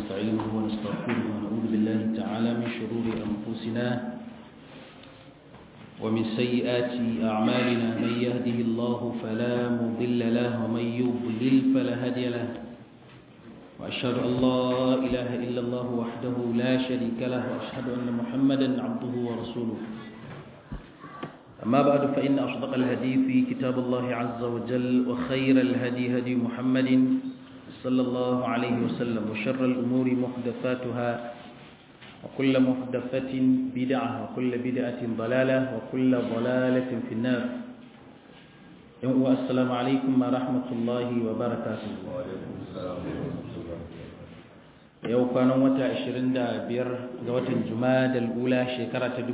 ونستعينه ونستغفره ونعوذ بالله تعالى من شرور أنفسنا ومن سيئات أعمالنا من يهده الله فلا مضل له ومن يضلل فلا هادي له وأشهد أن لا إله إلا الله وحده لا شريك له وأشهد أن محمدا عبده ورسوله أما بعد فإن أصدق الهدي في كتاب الله عز وجل وخير الهدي هدي محمد صلى الله عليه وسلم وشر الأمور محدثاتها وكل محدثة بدعة وكل بدعة ضلالة وكل ضلالة في النار السلام عليكم ورحمة الله وبركاته وعليكم السلام ورحمة الله yau kwanan wata 25 ga watan juma'a ula shekara ta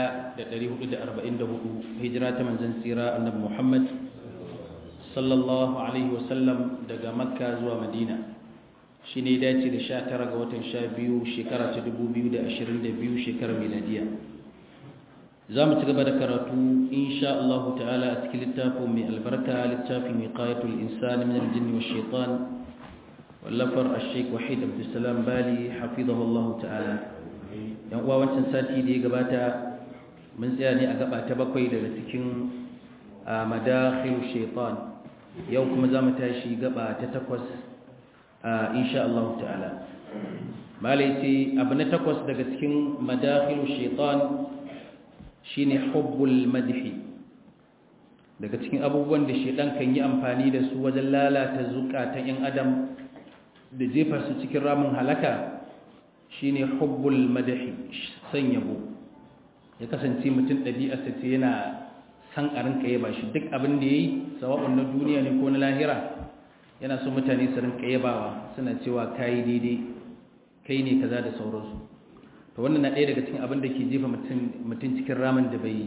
1444 hijira ta manzon tsira annabi Muhammad sallallahu alaihi wasallam daga makka zuwa madina shi ne dace da 19 ga watan 12 shekara ta 2022 shekarar miladiya za mu ci gaba da karatu insha Allah ta'ala a cikin littafin mai albarka littafin wiqayatul insani min al-jinni wash shaitan wallafar ashek wahid abdulsalam bali hafizahullah ta'ala yan uwa wancan sati da ya gabata mun tsaya ne a gaba ta bakwai daga cikin madakhil shaitan yau kuma za mu tashi gaba ta takwas insha Allah ta'ala malai ce abu na takwas daga cikin madakhil shaitan shine hubbul madhi daga cikin abubuwan da shaitan kan yi amfani da su wajen lalata zukatan yan adam da jefa su cikin ramin halaka shine hubbul madahi san yabo ya kasance mutum ɗabi'arsa ce yana san a rinka yaba shi duk abin da yayi sawa'un na duniya ne ko na lahira yana so mutane su rinka yabawa suna cewa kai daidai kai ne kaza da sauransu to wannan na ɗaya daga cikin abin da ke jefa mutum cikin ramin da bai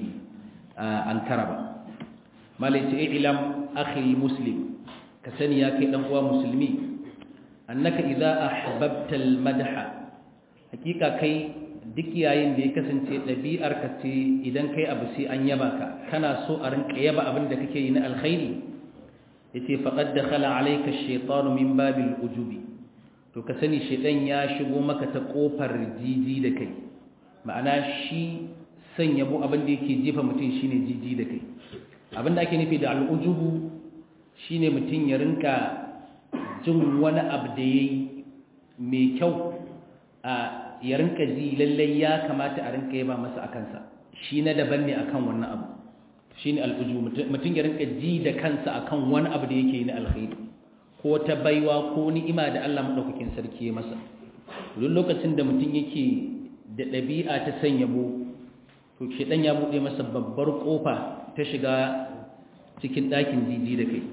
ankara ba malai ce ilam akhi muslim ka sani ya kai dan uwa musulmi annaka idza ahbabta almadha hakika kai duk yayin da ya kasance dabi'ar ka ce idan kai abu sai an yaba ka kana so a rinka yaba abin da kake yi na alkhairi yace faqad dakhala alayka ash-shaytanu min babil ujubi to ka sani shaytan ya shigo maka ta kofar jiji da kai ma'ana shi san yabo abin da yake jefa mutum shine jiji da kai abin da ake nufi da al-ujubu shine mutum ya rinka jin wani abu da ya yi mai kyau a ya rinka ji lallai ya kamata a rinka yaba masa a kansa shi na daban ne akan wannan abu shi ne al'uju mutum ya rinka ji da kansa akan wani abu da yake yi na alkhairi ko ta baiwa ko ni'ima da Allah maɗaukakin sarki ya masa duk lokacin da mutum yake da ɗabi'a ta san yabo to shi ɗan ya buɗe masa babbar ƙofa ta shiga cikin ɗakin jiji da kai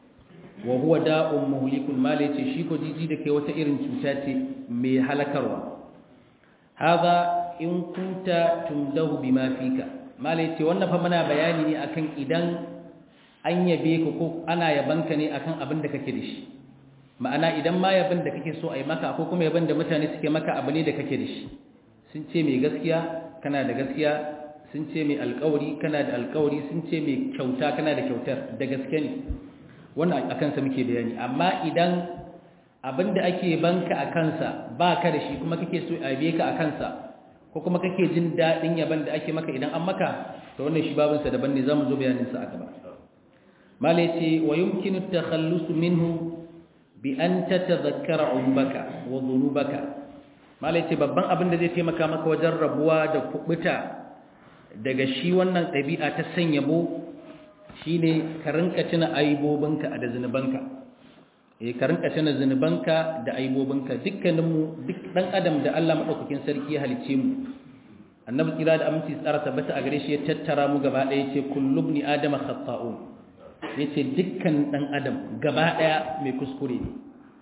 wa huwa da'un muhlikun mala yace shi ko jiji da kai wata irin cuta ce mai halakarwa hadha in kunta tumdahu bima fika mala yace wannan fa muna bayani ne akan idan an yabe ka ko ana yabanka ne akan abin da kake da shi ma'ana idan ma yaban da kake so a yi maka ko kuma yaban da mutane suke maka abu ne da kake da shi sun ce mai gaskiya kana da gaskiya sun ce mai alkawari kana da alkawari sun ce mai kyauta kana da kyautar da gaske ne wannan a kansa muke bayani amma idan abinda ake banka a kansa ba ka da shi kuma kake so a biye ka a kansa ko kuma kake jin daɗin yaban da ake maka idan an maka to wannan shi babinsa daban ne za mu zo bayaninsa a gaba mala ce wa yumkinu takhallus minhu bi an tatadhakkara umbaka wa dhunubaka mala ce babban abin da zai taimaka maka wajen rabuwa da kubuta daga shi wannan ɗabi'a ta sanya bo shi ne ka rinka tuna aibobinka da zunubanka eh ka rinka tuna zunubanka da aibobinka dukkaninmu duk dan adam da Allah madaukakin sarki ya halice mu annabi kira da aminci tsara tabbata a gare shi ya tattara mu gaba ɗaya yace kullu ibn adama khata'un yace dukkan dan adam gaba ɗaya mai kuskure ne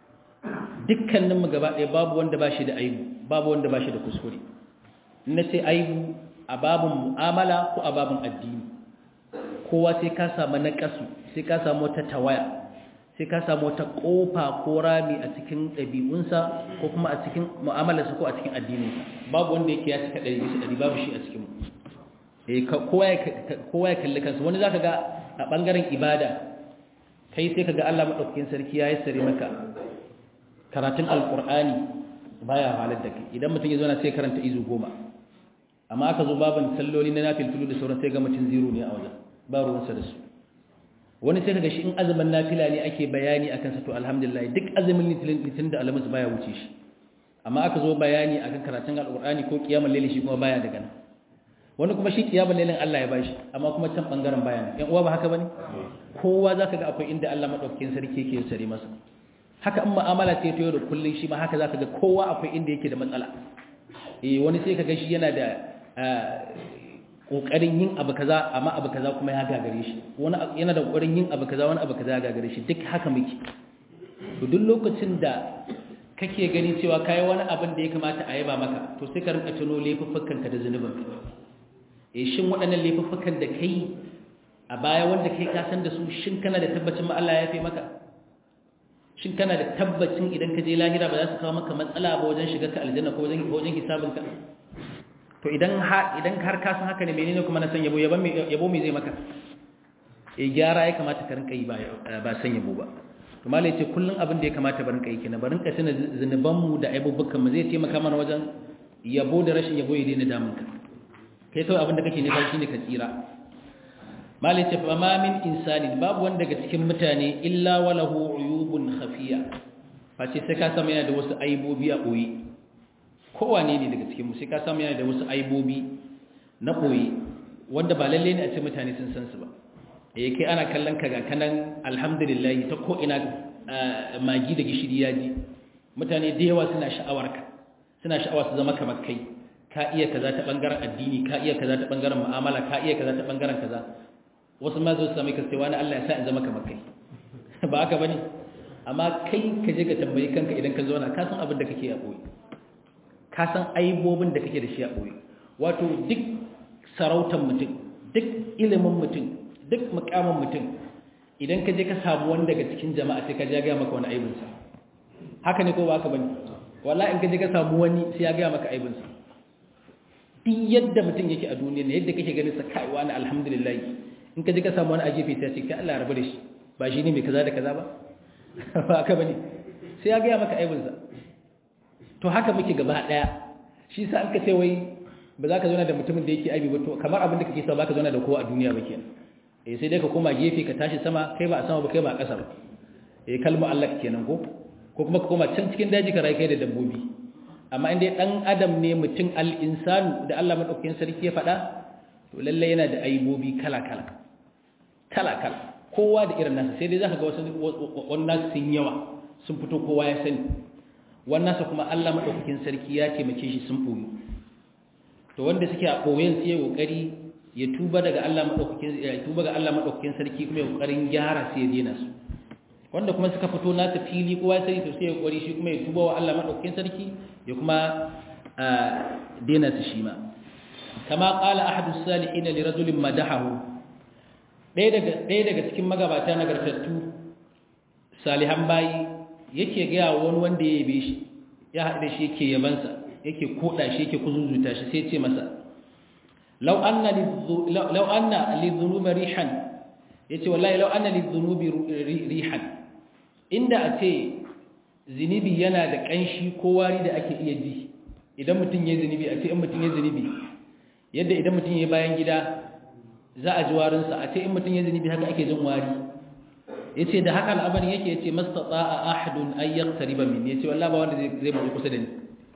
dukkaninmu gaba ɗaya babu wanda ba shi da aibu babu wanda ba shi da kuskure in ce aibu a babin mu'amala ko a babin addini kowa sai ka samu naƙasu sai ka samu wata tawaya sai ka samu wata ƙofa ko rami a cikin ɗabi'unsa ko kuma a cikin mu'amalarsa ko a cikin addininsa babu wanda yake ya cika ɗari bisa ɗari babu shi a cikin kowa ya kalli kansa wani za ka ga a ɓangaren ibada kai sai ka ga Allah maɗaukakin sarki ya yi sare maka karatun alƙur'ani baya halar da kai idan mutum ya zo na sai karanta izu goma amma aka zo babin salloli na nafilfilu da sauran sai ga mutum zero ne a wajen ba ruwansa da su wani sai kaga shi in azumin nafila ne ake bayani akan sa to alhamdulillah duk azumin litin da alamus baya wuce shi amma aka zo bayani akan karatun alqur'ani ko qiyamul layli shi kuma baya daga nan wani kuma shi qiyamul laylin Allah ya bashi amma kuma can bangaren baya ne yan uwa ba haka bane kowa zaka ga akwai inda Allah madaukakin sarki yake sare masa haka in mu'amala ce ta yau da kullun shi ma haka zaka ga kowa akwai inda yake da matsala eh wani sai kaga shi yana da kokarin yin abu kaza amma abu kaza kuma ya gagare shi wani yana da kokarin yin abu kaza wani abu kaza ya gagare shi duk haka muke to duk lokacin da kake gani cewa kai wani abin da ya kamata a yaba maka to sai ka rinka tuno laifuffukan ka da zanubin eh shin waɗannan laifuffukan da kai a baya wanda kai ka san da su shin kana da tabbacin ma Allah ya yafe maka shin kana da tabbacin idan ka je lahira ba za su kawo maka matsala ba wajen shiga ka aljanna ko wajen wajen hisabin ka to idan har idan har ka san haka ne menene kuma na san yabo yabo me yabo me zai maka eh gyara ya kamata ka rinka yi ba ba san yabo ba to malai ce kullun abin da ya kamata ba rinka yi kenan ba rinka tuna zinuban mu da aibubukan mu zai taimaka mana wajen yabo da rashin yabo ya daina damun ka kai kawai abin da kake nema shine ka tsira malai ce fa ma min insani babu wanda daga cikin mutane illa walahu uyubun khafiya face sai ka samu yana da wasu aibobi a boye kowane ne daga cikinmu sai ka samu yana da wasu aibobi na ɓoye wanda ba lalle ne a ce mutane sun san su ba eh kai ana kallon ka ga kanan alhamdulillah ta ko ina magi da gishiri ya ji mutane da yawa suna sha'awar ka suna sha'awa su zama kamar kai ka iya kaza ta bangaren addini ka iya kaza ta bangaren mu'amala ka iya kaza ta bangaren kaza wasu ma zo su sami ka sai wani Allah ya sa in zama kamar kai ba haka bane amma kai ka je ka tambayi kanka idan ka zauna ka san abin da kake a ɓoye ka san aibobin da kake da shi a ɓoye wato duk sarautar mutum duk ilimin mutum duk mukamin mutum idan ka je ka samu wani daga cikin jama'a sai ka ja gaya maka wani aibinsa haka ne ko ba haka bane wallahi in ka je ka samu wani sai ya gaya maka aibinsa duk yadda mutum yake a duniya ne yadda kake ganin sa kai wani alhamdulillah in ka je ka samu wani a gefe sai ya ce kai Allah ya rabu da shi ba shi ne mai kaza da kaza ba ba haka bane sai ya gaya maka aibinsa to haka muke gaba daya shi sa an ka ce wai ba za ka zauna da mutumin da yake aibi ba to kamar abin da kake sa ba ka zauna da kowa a duniya ba kenan eh sai dai ka koma gefe ka tashi sama kai ba a sama ba kai ba a ƙasa ba eh kalmu Allah kenan ko ko kuma ka koma can cikin daji ka rayu kai da dabbobi amma in dai dan adam ne mutum al insanu da Allah madaukakin sarki ya faɗa to lalle yana da aibobi kala kala kala kala kowa da irin nasa sai dai zaka ga wasu wannan sun yawa sun fito kowa ya sani wannan sa kuma Allah madaukakin sarki ya taimake shi sun boye to wanda suke a boyen sai ya kokari ya tuba daga Allah madaukakin ya tuba ga Allah madaukakin sarki kuma ya kokarin gyara sai ya dena su wanda kuma suka fito nasa fili kowa sai to sai ya kokari shi kuma ya tuba wa Allah madaukakin sarki ya kuma dena su shi ma kama qala ahadu salihin li rajulin madahahu ɗaya daga ɗaya daga cikin magabata nagartattu salihan bayi yake gaya wani wanda ya yabe shi ya haɗu da shi yake yabansa yake koɗa shi yake kuzuzuta shi sai ce masa lau anna lizunubi rihan ya ce wallahi lau anna lizunubi rihan inda a ce zinibi yana da ƙanshi ko wari da ake iya ji idan mutum ya zinibi a ce in mutum ya zinibi yadda idan mutum ya bayan gida za a ji warinsa a ce in mutum ya zinibi haka ake jin wari ya ce da haka al'amarin yake ya ce mastata a ahadun ayyar tariba min ya ce wallah ba wanda zai mazu kusa da ni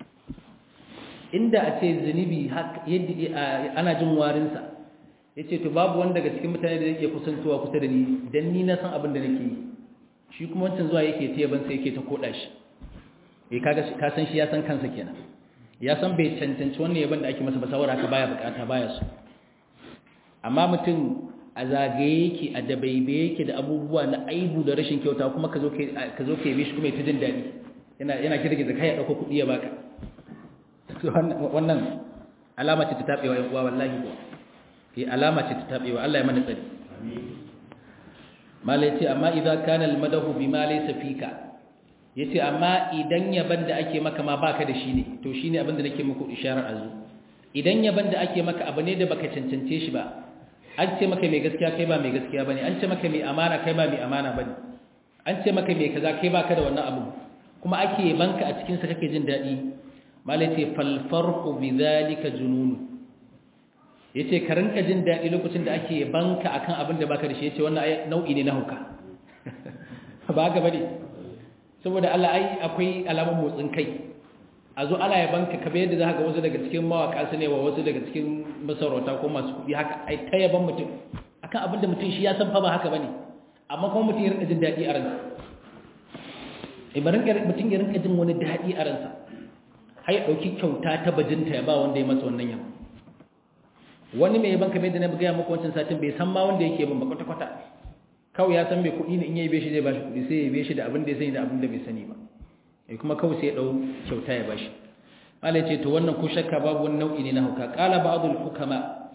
inda a ce zunubi yadda ana jin warinsa ya ce to babu wanda daga cikin mutane da zai iya kusantowa kusa da ni don ni na san abin da nake yi shi kuma wancan zuwa yake ta yaban sai yake ta koda shi ya kaga ka san shi ya san kansa kenan ya san bai cancanci wannan yaban da ake masa ba saboda haka baya bukata baya so amma mutum a zagaye yake a dabaibe yake da abubuwa na aibu da rashin kyauta kuma ka zo ka zo ka yi shi kuma ya ta jin daɗi yana yana girgiza kai ya dauko kuɗi ya baka wannan alama ce ta tabewa yan uwa wallahi ko eh alama ce ta tabewa Allah ya mana tsari malai ce amma idan kana almadahu bima laysa fika yace amma idan yaban da ake maka ma baka da shi ne to shine abin da nake muku isharar azu idan yaban da ake maka abu ne da baka cancance shi ba an ce maka mai gaskiya kai ba mai gaskiya bane an ce maka mai amana kai ba mai amana bane an ce maka mai kaza kai baka da wannan abu kuma ake yabanka a cikin sa kake jin dadi malai ce fal farqu bidhalika junun yace ka rinka jin dadi lokacin da ake yabanka akan abin da baka da shi yace wannan nau'i ne na hauka ba ga bane saboda Allah ai akwai alamun motsin kai a zo ana yabanka ka yadda za ga wasu daga cikin mawaka su ne wa wasu daga cikin masarauta ko masu kuɗi haka ai ta yaban mutum akan abin da mutum shi ya san fa ba haka bane amma kuma mutum ya rinka jin daɗi a ransa ibarin mutum ya rinka jin wani daɗi a ransa har ya ɗauki kyauta ta bajinta ya ba wanda ya masa wannan yabo wani mai yaban kamar yadda na gaya muku wancan satin bai san ma wanda yake ban ba kwata-kwata kawai ya san mai kuɗi ne in ya yi shi zai ba shi kuɗi sai ya yi shi da abin da ya sani da abin da bai sani ba ya kuma kawai sai ya ɗau kyauta ya ba shi malai ce to wannan ko shakka babu wani nau'i ne na hauka ƙala ba'adul hukama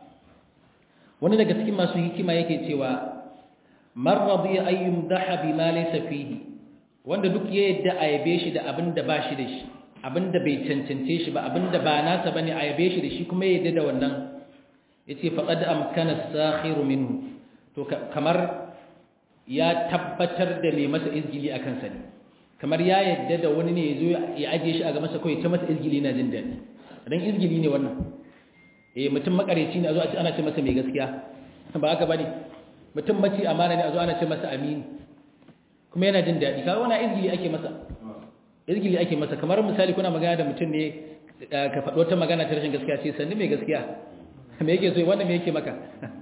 wani daga cikin masu hikima yake cewa man radiya an yumdaha bima laysa fihi wanda duk ya yadda a yabe shi da abin da ba shi da shi abin da bai cancance shi ba abin da ba nasa bane a yabe shi da shi kuma ya yadda da wannan yace faqad amkana as-sakhiru minhu to kamar ya tabbatar da mai masa izgili akan sa ne kamar ya yadda da wani ne yazo ya aje shi a ga masa kai ta masa izgili na jin dadi dan izgili ne wannan eh mutum makareci ne a zo a ce ana ce masa mai gaskiya ba haka bane mutum mace amana ne a zo ana ce masa amini kuma yana jin daɗi kaga wani izgili ake masa izgili ake masa kamar misali kuna magana da mutum ne ka faɗo ta magana ta rashin gaskiya ce sannu mai gaskiya me yake so wanda me yake maka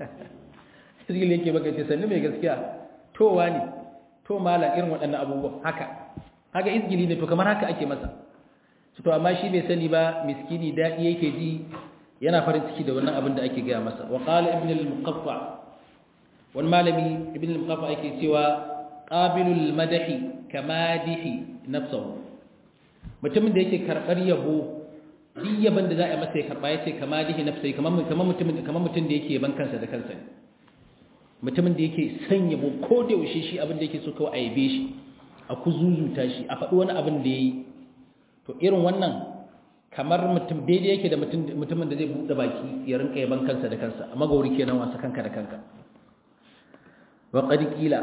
izgili yake maka ce sannu mai gaskiya to wani to malam irin waɗannan abubuwa haka haka izgili ne to kamar haka ake masa to amma shi bai sani ba miskini daɗi yake ji yana farin ciki da wannan abin da ake gaya masa wa qala ibn al-muqaffa wani malami ibn al-muqaffa yake cewa qabilul madahi kamadihi nafsuhu mutumin da yake karbar yabo duk yaban da za a masa ya karba yace kamadihi nafsuhu kamar kamar mutumin kamar mutum da yake yaban kansa da kansa mutumin da yake son yabo ko da yaushe shi abin da yake so kawai a yabe shi a kuzuzuta shi a faɗi wani abin da yayi to irin wannan kamar mutum daidai yake da mutumin da zai buɗe baki ya rinka yaban kansa da kansa amma gauri kenan wasa kanka da kanka wa qad qila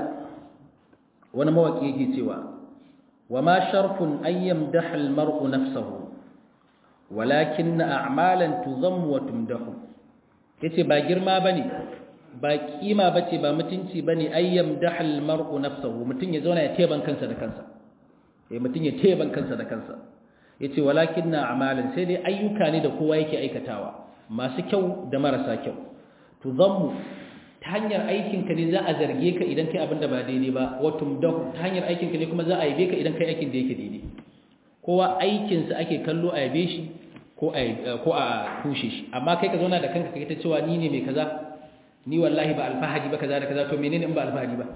wani mawaki yake cewa wa ma sharfun an yamdaha al-mar'u nafsahu walakin a'malan tuzammu wa tumdahu yace ba girma bane ba kima bace ba mutunci bane ay yamdaha al-mar'u nafsahu mutun ya zauna ya teban kansa da kansa eh mutun ya teban kansa da kansa yace walakin a'malan sai dai ayyuka ne da kowa yake aikatawa masu kyau da marasa kyau tuzammu ta hanyar aikinka ne za a zarge ka idan kai abin da ba daidai ba watum da ta hanyar aikinka ne kuma za a yabe ka idan kai aikin da yake daidai kowa aikinsa ake kallo a yabe shi ko a kushe shi amma kai ka zauna da kanka kai ta cewa ni ne mai kaza ni wallahi ba alfahari ba kaza da kaza to menene in ba alfahari ba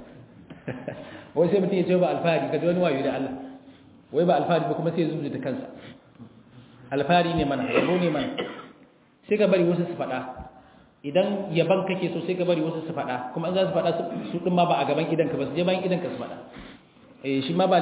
wai sai mutum ya ce ba alfahari ka ji wani wayo da Allah wai ba alfahari ba kuma sai ya zuzuta kansa alfahari ne mana yabo ne mana sai ka bari wasu su faɗa idan yaban kake so sai ka bari wasu su faɗa kuma an za su faɗa su ɗin ma ba a gaban idanka ba su je bayan idanka su faɗa eh shi ma ba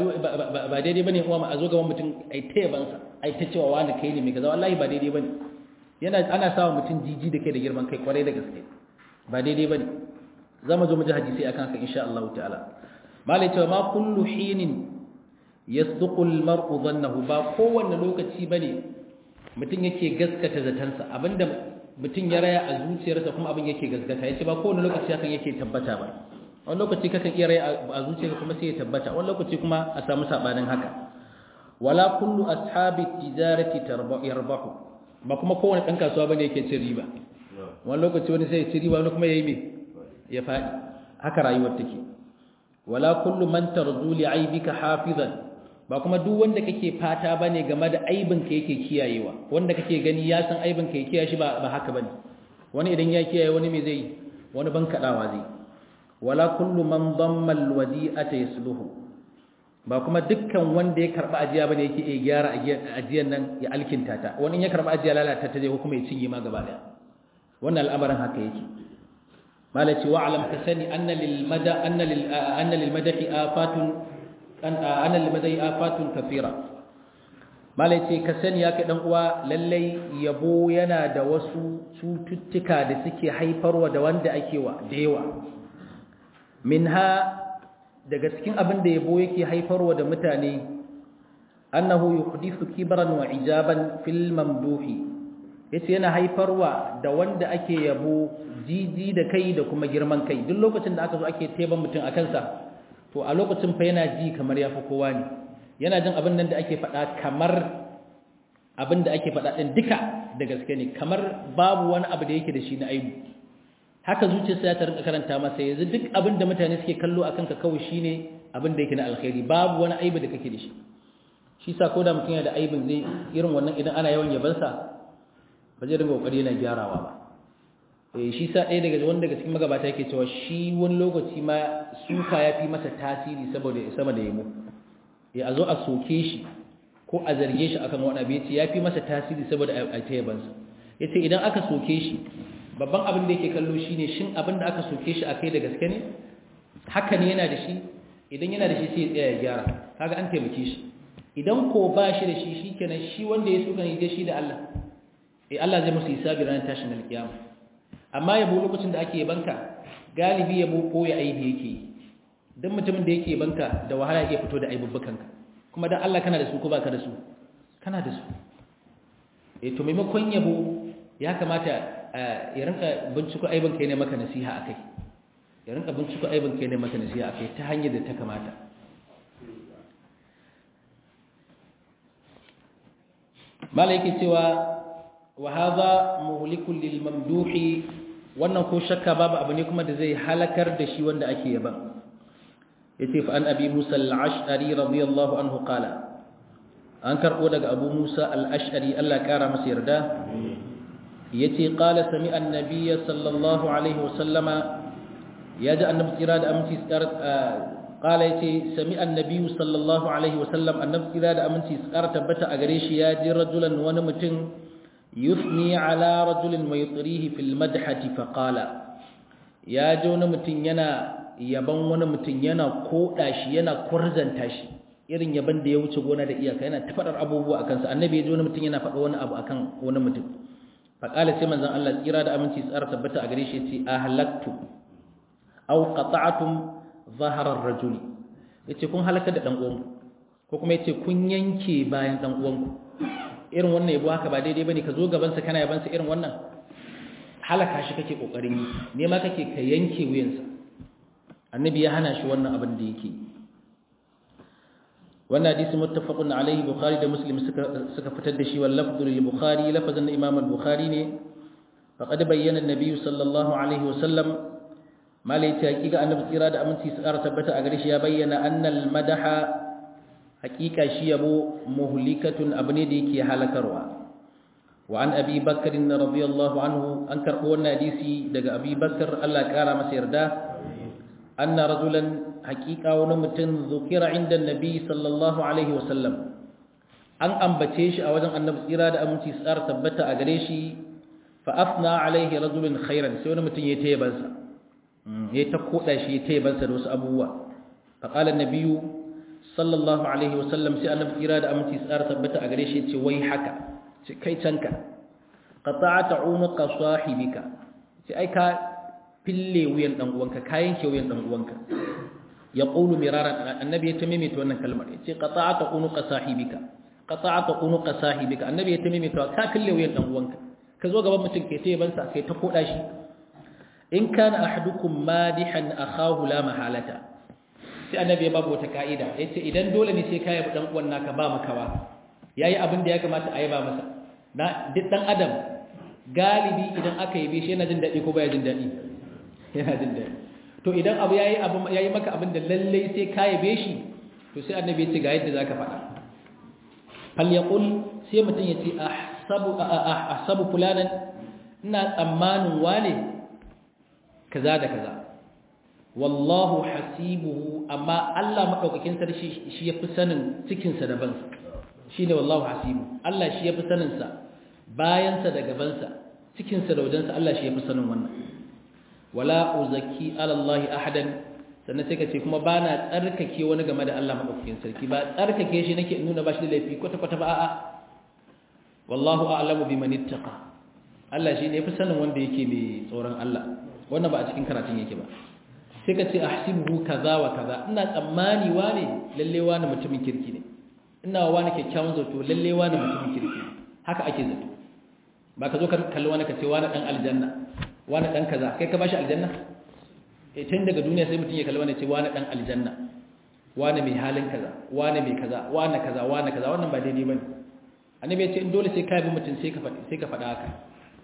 ba daidai bane kuma a zo gaban mutum ai ta yaban sa ai ta cewa wani kai ne mai kaza wallahi ba daidai bane yana ana sawa mutum jiji da kai da girman kai kwarai da gaske ba daidai bane zamu zo mu ji hadisi akan haka insha Allah ta'ala malai cewa ma kullu hinin yasduqu al-mar'u dhannahu ba kowanne lokaci bane mutum yake gaskata zatansa abinda mutum ya raya a zuciyarsa kuma abin yake gaskata yace ba kowane lokaci hakan yake tabbata ba wani lokaci kakan iya raya a zuciyarka kuma sai ya tabbata wani lokaci kuma a samu sabanin haka wala kullu ashabi tijarati yarbahu ba kuma kowane dan kasuwa bane yake cin riba wani lokaci wani sai ya ci riba wani kuma yayi me ya fadi haka rayuwar take wala kullu man tarzu li aibika hafizan ba kuma duk wanda kake fata bane game da aibin ka yake kiyayewa wanda kake gani ya san aibin ka ya kiyaye shi ba ba haka bane wani idan ya kiyaye wani me zai wani ban kadawa zai wala kullu man damma alwadi'ata yasluhu ba kuma dukkan wanda ya karba ajiya bane yake iya gyara ajiyan nan ya alkinta ta wani ya karba ajiya lalata ta zai ko kuma ya cinye ma gaba daya wannan al'amarin haka yake malaci wa'lam ka sani anna lil mada anna lil anna lil madahi afatun ana limadai afatun kafira malai ce ka sani ya kai dan uwa lallai yabo yana da wasu cututtuka da suke haifarwa da wanda ake wa da yawa minha daga cikin abin da yabo yake haifarwa da mutane annahu yuhdithu kibran wa ijaban fil mamduhi yace yana haifarwa da wanda ake yabo jiji da kai da kuma girman kai duk lokacin da aka zo ake teban mutum a kansa to a lokacin fa yana ji kamar yafi kowa ne yana jin abin nan da ake faɗa kamar abin da ake faɗa ɗin duka da gaske ne kamar babu wani abu da yake da shi na aibu haka zuciyarsa ya ta rinka karanta masa yanzu duk abin da mutane suke kallo a kanka kawai shine abin da yake na alkhairi babu wani aibu da kake da shi shi sa ko da mutum yana da aibin zai irin wannan idan ana yawan yabansa ba zai rinka kokari yana gyarawa ba eh shi sa ɗaya daga wanda daga cikin magabata yake cewa shi wani lokaci ma suka ya fi masa tasiri saboda sama da yamo ya a zo a soke shi ko a zarge shi akan wani abu yace ya fi masa tasiri saboda a ta yabansa yace idan aka soke shi babban abin da yake kallo shine shin abin da aka soke shi akai da gaske ne haka ne yana da shi idan yana da shi sai ya tsaya ya gyara kaga an taimake shi idan ko ba shi da shi shikenan shi wanda ya suka ne shi da Allah eh Allah zai musu hisabi ranar tashin alkiyama amma yabo lokacin da ake yabanka galibi yabo ko ya aibi yake dan mutumin da yake yabanka da wahala yake fito da aibubbukanka kuma dan Allah kana da su ko baka da su kana da su eh to maimakon yabo ya kamata ya rinka binciko aibin kai ne maka nasiha akai ya rinka binciko aibin kai ne maka nasiha akai ta hanyar da ta kamata malaiki cewa wa hadha muhlikun lil mamduhi wannan ko shakka babu abu ne kuma da zai halakar da shi wanda ake yaba yace fa an abi musa al-ash'ari radiyallahu anhu qala an karbo daga abu musa al-ash'ari Allah kara masa yarda yace qala sami annabiy sallallahu alaihi wasallama yaji annabi tsira da aminci tsar qala yace sami annabiy sallallahu alaihi wasallam annabi tsira da aminci tsar tabbata a gare shi yaji rajulan wani mutum yusni ala rajulin maytrihi fil madhati fa qala yaji wani mutum yana yaban wani mutum yana koda shi yana kurzanta shi irin yaban da ya wuce gona da iyaka yana tafadar abubuwa akan sa annabi yaji wani mutum yana faɗa wani abu akan wani mutum faƙala sai manzan Allah tsira da aminci tsara tabbata a gare shi ce a halaktu au qata'tum zaharar rajuli yace kun halaka da dan uwanku ko kuma yace kun yanke bayan dan uwanku irin wannan yabo haka ba daidai bane ka zo gaban sa kana yaban sa irin wannan halaka shi kake kokarin yi ne ma kake ka yanke wuyansa annabi ya hana shi wannan abin da yake wannan hadisi muttafaqun alaihi bukhari da muslim suka suka fitar da shi wal lafdhu lil bukhari lafazan imam al bukhari ne faqad bayyana an-nabiy sallallahu alaihi wasallam malai ta hakika annabi tsira da aminci su ƙara tabbata a gare shi ya bayyana annal madaha hakika shi yabo muhlikatun abu ne da yake halakarwa wa an abi bakr radiyallahu anhu an karbo wannan hadisi daga abi bakr Allah ya kara masa yarda anna rajulan haqiqa wani mutum zukira inda nabi sallallahu alaihi wasallam an ambace shi a wajen annabi tsira da aminci su ƙara tabbata a gare shi fa afna alaihi rajulun khairan sai wani mutum ya taya bansa ya ta koda shi ya taya bansa da wasu abubuwa fa qala an-nabiyyu sallallahu alaihi wasallam sai annabi tsira da aminci su ƙara tabbata a gare shi ya ce wai haka ce kai canka qata'ata unuqa sahibika ce ai ka fille wuyan dan uwanka ka yanke wuyan dan uwanka ya qulu miraran annabi ya tamime ta wannan kalmar ya ce qata'ata unuqa sahibika qata'ata unuqa sahibika annabi ya tamime ta ka fille wuyan dan uwanka ka zo gaban mutum kai tayi bansa kai ta koda shi in kana ahadukum madihan akhahu la mahalata sai annabi ya babu wata kaida yace idan dole ne sai kai dan uwan naka ba makawa yayi abin da ya kamata a yi ba masa na duk dan adam galibi idan aka yi shi yana jin dadi ko baya jin dadi yana jin dadi to idan abu yayi abu yayi maka abin da lalle sai ka yabe shi to sai annabi ya ce ga yadda zaka faɗa fal yaqul sai mutun yace ahsabu ahsabu fulanan ina tsammanin wane kaza da kaza wallahu hasibuhu amma Allah madaukakin sarki shi yafi sanin cikin sa da bansa shine wallahu hasibu Allah shi yafi sanin sa bayan sa da gaban sa cikin sa da wajen sa Allah shi yafi sanin wannan wala uzaki ala Allah ahadan sannan sai ka ce kuma bana tsarkake wani game da Allah madaukakin sarki ba tsarkake shi nake nuna ba shi da laifi kwata kwata ba a'a wallahu a'lamu biman ittaqa Allah shi ne yafi sanin wanda yake mai tsoron Allah wannan ba a cikin karatun yake ba sai ka ce ahsibuhu kaza wa kaza ina tsammani wane lalle wani mutumin kirki ne ina wa wani kyakkyawan zato lalle wani mutumin kirki haka ake zato ba ka zo ka kalli wani ka ce wani dan aljanna wani dan kaza kai ka bashi aljanna eh tun daga duniya sai mutum ya kalli wani ce wani dan aljanna wani mai halin kaza wani mai kaza wani kaza wani kaza wannan ba daidai bane annabi ya ce in dole sai ka bi mutum sai ka faɗi sai ka faɗa haka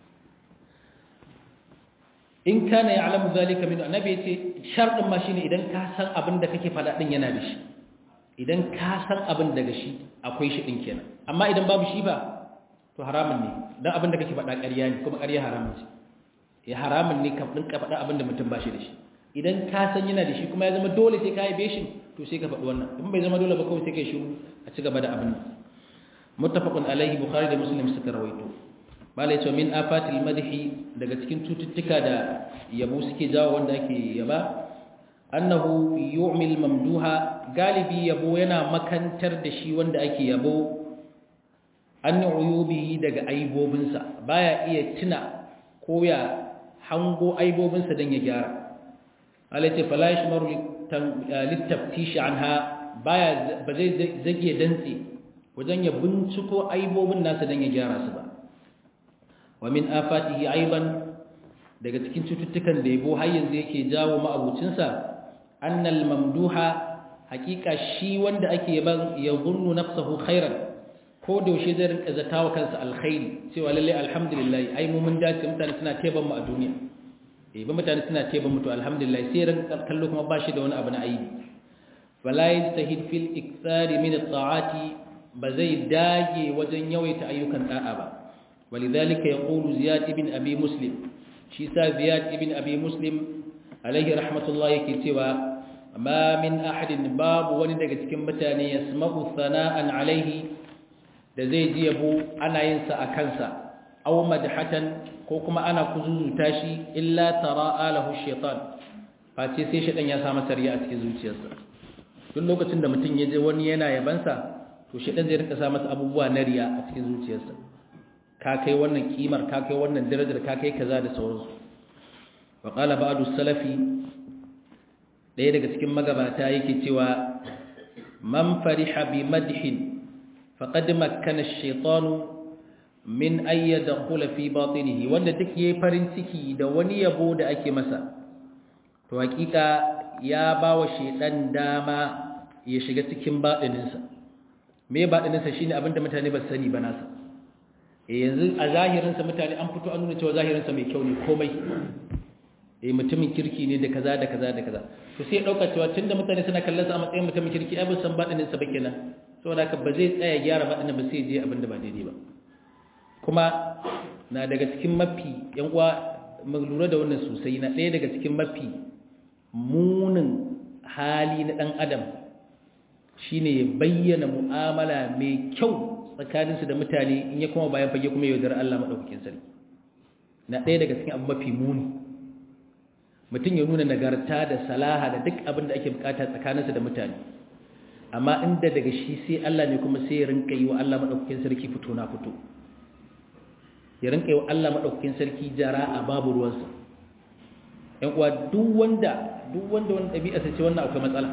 in kana ya'lamu zalika min annabi ya ce sharɗin ma shine idan ka san abin da kake faɗa din yana da shi idan ka san abin daga shi akwai shi din kenan amma idan babu shi ba to haramun ne dan abin da kake faɗa ƙarya ne kuma ƙarya haramun ce ya haramun ne ka dinka faɗa abin da mutum ba shi da shi idan ka san yana da shi kuma ya zama dole sai ka yi beshin to sai ka faɗi wannan in bai zama dole ba kawai sai ka yi shiru a ci gaba da abin nan muttafaqun alaihi bukhari da muslim suka rawaito malai ce min afatil madhi daga cikin cututtuka da yabo suke jawo wanda ake yaba annahu yu'mil mamduha galibi yabo yana makantar da shi wanda ake yabo an uyubihi daga aibobinsa baya iya tuna ko ya hango aibobinsa dan ya gyara alaice fala yashmaru littaftishi anha baya ba zai zage dantse wajen ya binciko aibobin nasa dan ya gyara su ba wa min afatihi aiban daga cikin cututtukan da yabo har yanzu yake jawo ma'abucinsa annal mamduha hakika shi wanda ake yaban ya zunnu nafsahu khairan ko da yaushe zai rinka zatawa kansa alkhairi cewa lalle alhamdulillah ai mu mun dace mutane suna teban mu a duniya eh ba mutane suna teban mu to alhamdulillah sai rinka kallo kuma ba shi da wani abu na aibi wala yastahid fil iktsari min at-ta'ati ba zai dage wajen yawaita ayyukan da'a ba walidhalika yaqulu ziyad ibn abi muslim shi sa ziyad ibn abi muslim alaihi rahmatullahi yake cewa ma min ahadin babu wani daga cikin mutane yasma'u sana'an alaihi da zai ji yabo ana yin sa a kansa aw madhatan ko kuma ana kuzuzuta shi illa tara'a lahu shaytan face sai shaytan ya sa masa riya a cikin zuciyarsa duk lokacin da mutum ya je wani yana yabansa to shaytan zai rinka sa masa abubuwa na riya a cikin zuciyarsa ka kai wannan kimar ka kai wannan darajar ka kai kaza da sauransu wa qala ba'du salafi daya daga cikin magabata yake cewa man fariha bi madhin faqad makkana ash-shaytanu min an yadkhula fi batinihi wanda duk yayi farin ciki da wani yabo da ake masa to hakika ya bawa shaydan dama ya shiga cikin batininsa me batininsa shine abinda mutane ba sani ba nasa eh yanzu a zahirinsa mutane an fito an nuna cewa zahirinsa mai kyau ne komai eh mutumin kirki ne da kaza da kaza da kaza to sai ya dauka cewa tunda mutane suna kallon sa a matsayin mutumin kirki ai ba san batininsa ba kenan saboda haka ba zai tsaya gyara batinin ba sai je abinda ba daidai ba kuma na daga cikin mafi yan uwa mu lura da wannan sosai na ɗaya daga cikin mafi munin hali na ɗan adam shine ya bayyana mu'amala mai kyau tsakaninsu da mutane in ya kuma bayan fage kuma yaudar Allah maɗaukakin sarki na ɗaya daga cikin abu mafi muni mutum ya nuna nagarta da salaha da duk abin da ake bukata tsakaninsu da mutane amma inda daga shi sai Allah ne kuma sai ya rinka yi wa Allah maɗaukakin sarki fito na fito ya rinka yi wa Allah maɗaukakin sarki jara a babu ruwansa ‘yan uwa duk wanda duk wanda wani ɗabi'a sai ce wannan akwai matsala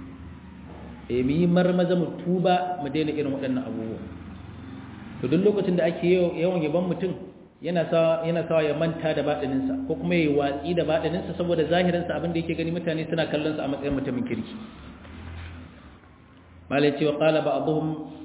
e mu yi marmaza mu tuba mu daina irin waɗannan abubuwa to duk lokacin da ake yawan yaban mutum yana sawa yana sawa ya manta da baɗininsa ko kuma ya yi watsi da baɗininsa saboda zahirinsa abin da yake gani mutane suna kallon sa a matsayin mutumin kirki malai cewa qala ba'dhum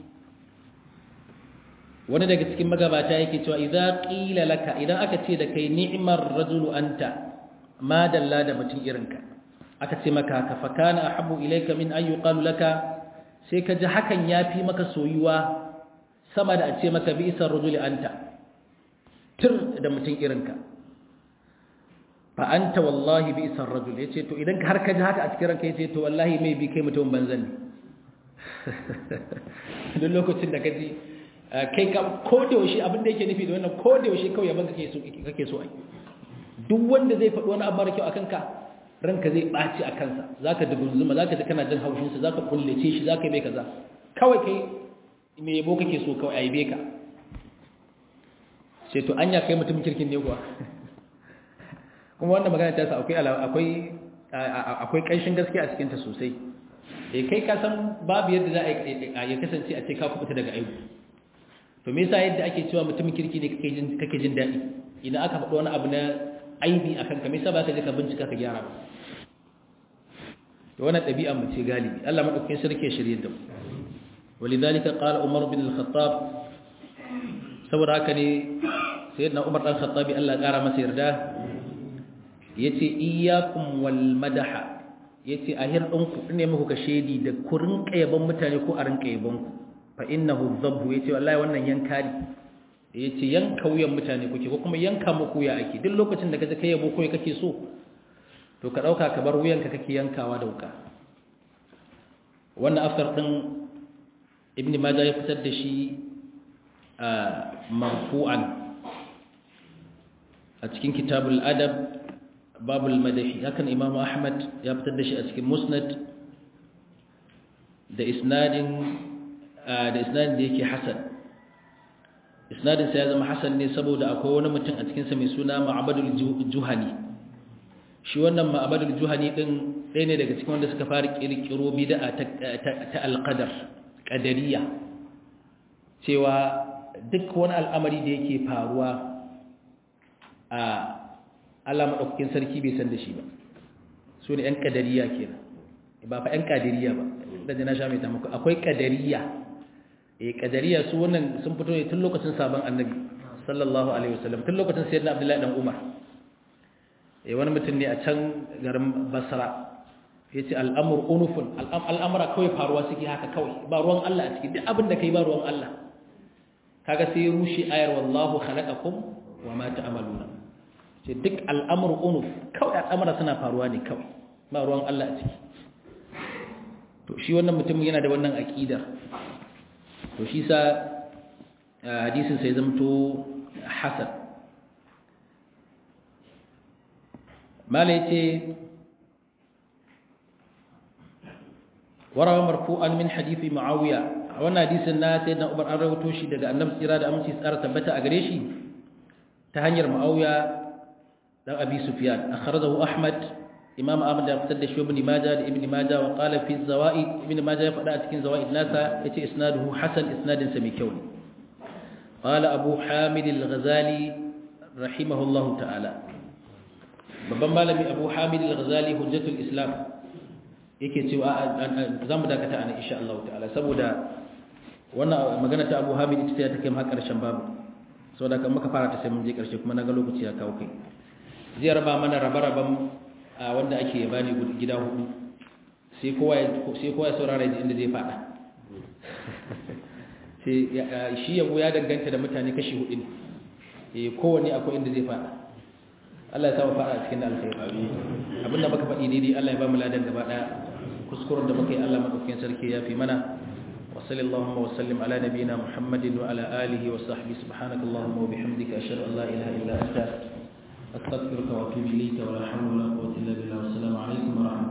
wani daga cikin magabata yake cewa idza qila laka idan aka ce da kai ni'mar rajulu anta ma dalla da mutum irinka aka ce maka ka fa kana ahabbu ilayka min an yuqalu laka sai ka ji hakan yafi maka soyuwa sama da a ce maka bi isar rajuli anta tir da mutum irinka fa anta wallahi bi isar rajul yace to idan har ka ji haka a cikin ranka yace to wallahi mai bi kai mutum banzan ne duk lokacin da ka ji kai ka ko da yaushe abin da yake nufi da wannan ko da yaushe kawai yaban kake so kake so ai duk wanda zai faɗi wani abu mara kyau akan ka ranka zai ɓaci a kansa zaka dugunzuma zaka ji kana jin haushin sa zaka kullace shi zaka yi mai kaza kawai kai me yabo kake so kawai aibe ka sai to anya kai mutum kirkin ne kuwa kuma wannan magana ta sa akwai akwai akwai kanshin gaskiya a cikin ta sosai eh kai ka san babu yadda za a ya kasance a ce ka kubuta daga aibu to me yasa yadda ake cewa mutumin kirki ne kake jin kake jin daɗi idan aka faɗi wani abu na aibi akan ka me yasa ba ka je ka bincika ka gyara ba to wannan ɗabi'a mu ce galibi Allah madaukakin sarki ya shirye da mu walidhalika qala Umar bin al-Khattab saboda haka ne sayyidina Umar dan Khattabi Allah ya kara masa yarda yace iyyakum wal madaha yace ahir ɗinku ne muku ka shedi da ku rinka yaban mutane ko a rinka yaban ku fa innahu dhabhu yace wallahi wannan yanka ne yace yanka wuyan mutane kuke ko kuma yanka muku ya ake duk lokacin da kaje kai yabo ko kake so to ka dauka ka bar wuyanka kake yankawa da wuka wannan afsar din ibn majah ya fitar da shi marfu'an a cikin kitabul adab babul madahi hakan imam ahmad ya fitar da shi a cikin musnad da isnadin da isnadin da yake hasan isnadin sa ya zama hasan ne saboda akwai wani mutum a cikin sa mai suna ma'abadul juhani shi wannan ma'abadul juhani din ɗaya ne daga cikin wanda suka fara kirkiro bid'a ta alqadar qadariyya cewa duk wani al'amari da yake faruwa a Allah maɗaukakin sarki bai san da shi ba su ne ‘yan ƙadariya kenan ba fa ‘yan ƙadiriya ba da na sha mai tamako akwai ƙadariya eh ƙadariya su wannan sun fito ne tun lokacin sabon annabi sallallahu alaihi wasallam tun lokacin sayyidina abdullahi dan umar eh wani mutum ne a can garin basra ya ce al'amur unufun al'amura kawai faruwa suke haka kawai ba ruwan Allah a ciki duk abin da kai ba ruwan Allah kaga sai rushe ayar wallahu khalaqakum wa ma ta'maluna ce duk al'amur unuf kawai al'amura suna faruwa ne kawai ba ruwan Allah a ciki to shi wannan mutum yana da wannan aƙidar to shi sa hadisin sai zamto hasan mala ya ce warawa marfu'an min hadithi ma'awiya a wannan hadisin na sai na umar an rawato shi daga annabi tsira da aminci tsara tabbata a gare shi ta hanyar ma'awiya dan abi sufyan akhrajahu ahmad imam ahmad ya fitar da shi ibn majah da ibn majah wa qala fi zawaid ibn majah ya faɗa a cikin zawaid nasa yace isnaduhu hasan isnadin sa mai kyau ne qala abu hamid al-ghazali rahimahullahu ta'ala babban malami abu hamid al-ghazali hujjatul islam yake cewa zamu dakata ana insha Allah ta'ala saboda wannan magana ta abu hamid ita ta kai mu har karshen babu saboda kan muka fara ta sai mun je karshe kuma naga lokaci ya kawo kai zai raba mana rabe-raben wanda ake bani gida hudu sai kowa ya saurara da inda zai fada shi yabo ya danganta da mutane kashi hudu ne kowane akwai inda zai fada Allah ya samu fada a cikin alkhairi abinda muka faɗi daidai Allah ya ba mu ladan gaba daya kuskuren da muka yi Allah madaukakin sarki ya fi mana وصلى اللهم وسلم على نبينا محمد وعلى آله وصحبه سبحانك اللهم وبحمدك أشهد أن لا إله إلا أنت أستغفرك وأتوب إليك ولا حول ولا قوة إلا بالله والسلام عليكم ورحمة الله